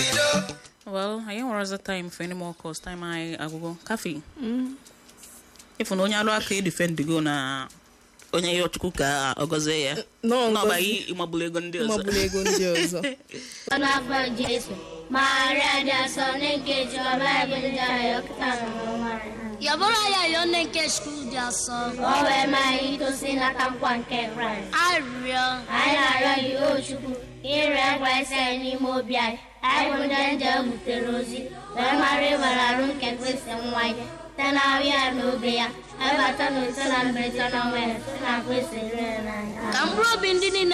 well anyị nwere ọzọ time for any more calls time anyị agwụgo kafi ịfụ na onye alụ aka edifendigo na onye ya ọchukwu ka ọ gọzie ya Nọọ n'ọba ngọzi. gị ịmagbulu ego ndị ọzọ magburu ego ndị ọzọ n'afọ Jesu Maria dị asọ nke Chiọba ebe ndị ahịa ọkụta n'ọnwa Yabụrụ ya yọọ nne nke skuul dị asọ. o wee mee anyị itosi n'aka nkwa nke Kraịst Arịrịọ. anyị na-arịọ gị o Chukwu ire ngwa isi anyị n'ime obi anyị anyị bụ ndị nje butere ozi wee mara ịbara arụ nke Kristi nwa ya site na ahụ ya na obe ya ebata na ise na mberede na ọnwa ya site na Kristi rere n'anya Ka mkpụrụ obi ndị niile